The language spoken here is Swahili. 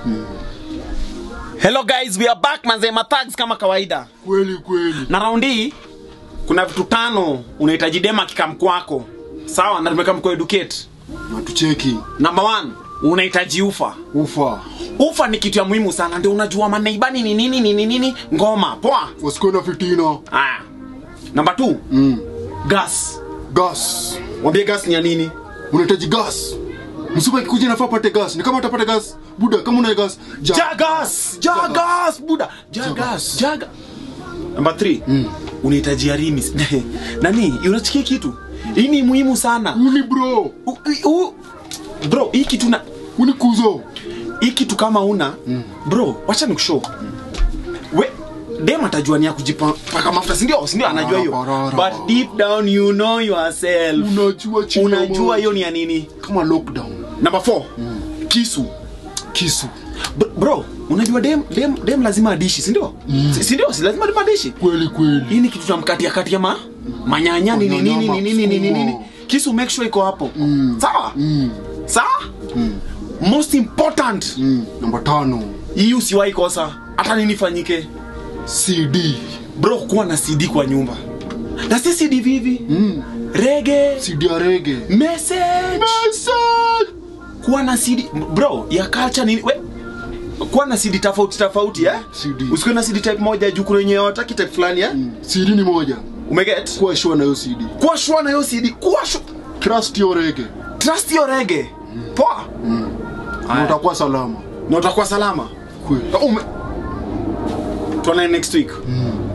Hello guys, we are back manze mathags kama kawaida. Kweli kweli. Na raundi hii kuna vitu tano unahitaji dema kikamkwako. Sawa, na tumeka educate. Na tucheki. Number one, unahitaji ufa. Ufa. Ufa ni kitu ya muhimu sana, ndio unajua maneibani ni nini nini nini ngoma. Poa. Wasikuwe na fitina. Aya. Number two, Mm. gas. Gas. Mwambie gas ni ya nini? Unahitaji gas. Msupa ikikuja nafaa pate gas. Ni kama utapata gas. Buda kama una gas. ja- Jagas, Jagas, buda, Jagas, Jaga. Number 3. Mm. Unahitaji arimis. Nani? Unachikia kitu? Hii ni muhimu sana. Uni bro. U, u, bro, hii kitu na Uni kuzo. hii kitu kama una mm. bro, wacha nikushow. We dem atajua ni ya kujipaka mafuta, si ndio? Si ndio anajua hiyo. Parara. But deep down you know yourself. Unajua chini. ya Unajua maji. hiyo ni ya nini? Kama lockdown. Number 4. Kisu. Kisu. Bro, bro, unajua dem dem dem lazima adishi, si ndio? Si- Si ndio? Si lazima dem adishi. Kweli kweli. hii ni kitu tunamkatia katia ma manyanya nini nini Manyama, nini nini nini nini sukuma. kisu make sure iko hapo sawa Mm. sawa most important Mm. Namba tano. hii usiwahi kosa hata nini fanyike CD. bro kuwa na cd kwa nyumba na si cd vivi Mm. rege CD ya rege. message Message. kuwa na cd bro ya culture nini we kuwa na cd tofauti tofauti eh CD. usikuwe na cd type moja juu kuna wenye wataki type fulani eh CD ni moja. umeget Kuwa sure na hiyo CD. kuwa shua na hiyo cd kuwa shua Trust your rege. trust your rege poa Na utakuwa salama. na utakuwa salama Kweli. Ume... tuonane next week Mm.